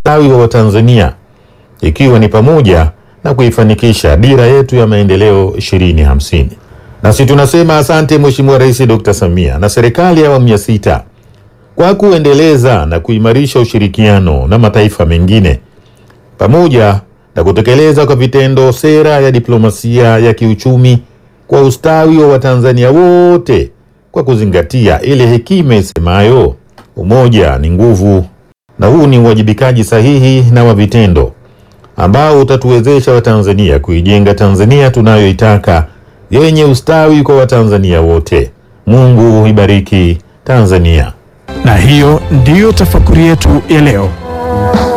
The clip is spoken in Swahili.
ustawi wa Watanzania ikiwa ni pamoja na kuifanikisha dira yetu ya maendeleo 2050. Nasi tunasema asante Mheshimiwa Rais Dr. Samia na serikali ya awamu ya sita kwa kuendeleza na kuimarisha ushirikiano na mataifa mengine pamoja na kutekeleza kwa vitendo sera ya diplomasia ya kiuchumi kwa ustawi wa Watanzania wote kwa kuzingatia ile hekima isemayo umoja ni nguvu, na huu ni uwajibikaji sahihi na wa vitendo ambao utatuwezesha Watanzania kuijenga Tanzania tunayoitaka yenye ustawi kwa Watanzania wote. Mungu ibariki Tanzania. Na hiyo ndiyo tafakuri yetu ya leo.